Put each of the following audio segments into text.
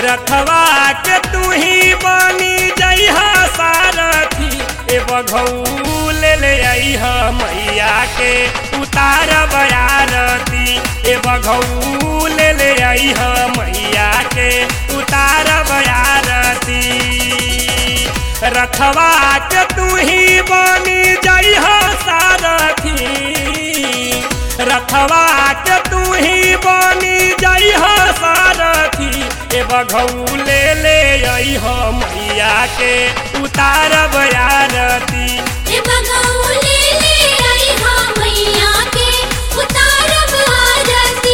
रखवा के तू ही बनी जइह सारथी ए बघऊ ले ले अइह मैया के उतार बयारती ए बघऊ ले ले अइह मैया के उतार बयारती रखवा के तू ही बनी जइह सारथी रखवा के तू ही बनी जइह सारथी ए बघऊ ले ले अइह मैया के उतार बयारती ए बगौले ले आई हाँ मैया के उतारब आरती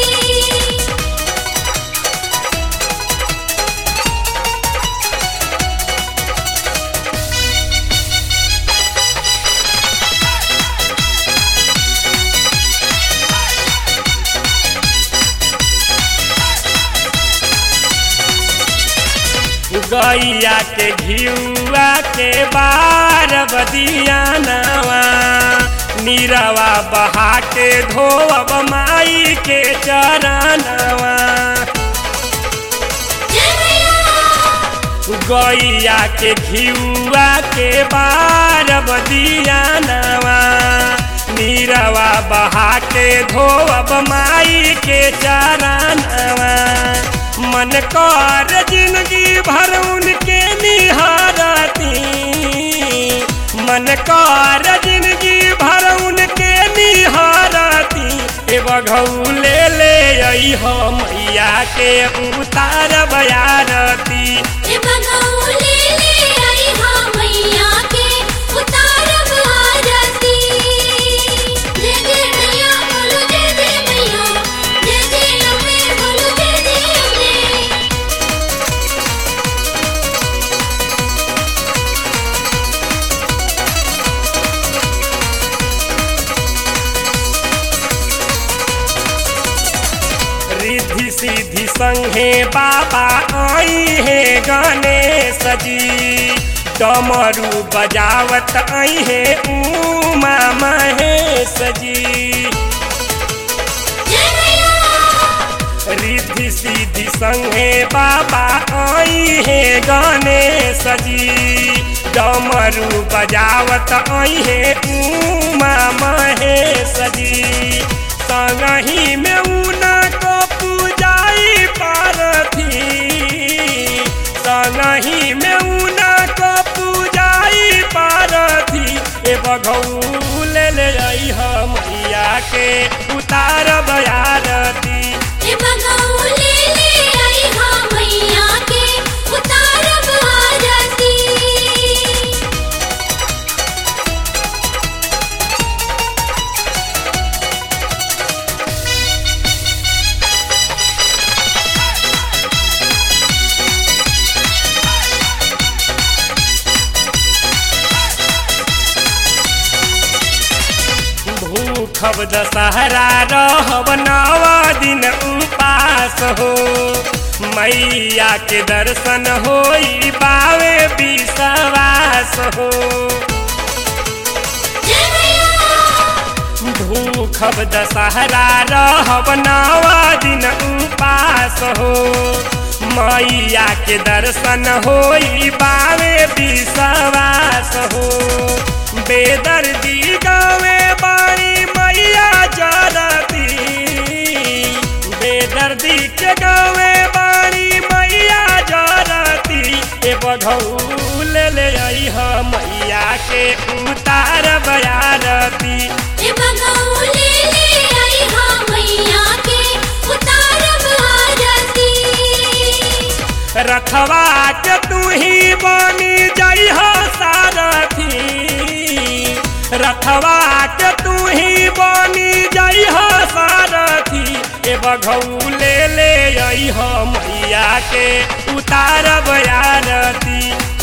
गैया के घियुआ के बार बदिया नवा नीरवा बहा के धोब माई के चरणवा जय मैया गैया के घियुआ के बार बदिया नवा नीरवा बहा के धोब माई के चरणवा मन कर जिंदगी भर उनके निहारती मन कर जिंदगी भर उनके निहारती ए बघऊ ले ले अइह मैया के उतार बयारती ए बगौले ले आई हाँ मैया के उतारब आरती जय जय मैया बोलो जय जय मैया जय जय अम्बे बोलो जय जय अम्बे रिद्धि सिद्धि संगे बाबा आई है गणेश जी डमरू बजावत आई है उमा महेश जी जय मैया रिद्धि सिद्धि संगे बाबा आई है गणेश जी डमरू बजावत आई है उमा महेश जी संगही में ऊना को पूजाई पारथी संगही में ऊना को पूजाई पारथी ए बघऊ ले ले अइह मैया के उतार बयारती ए बगौले ले आई हाँ मैया के उतारब आरती भूखब दशहरा रहब नवा दिन उपास हो मैया के दर्शन होई बावे विश्वास हो जय मैया भूखब दशहरा रहब नवा दिन उपास हो मैया के दर्शन होई बावे विश्वास हो बेदर्दी गावे बाणी मैया जरती बेदर्दी के गावे बाणी मैया जरती ए बघऊ ले ले अइह मैया के उतार बयारती ए बगौले ले आई हाँ मैया के उतारब आरती रखवा के तू ही बनी जइह सारथी रखवा के तू ही बनी जइह सारथी ए बघऊ ले ले अइह मैया के उतार बयारती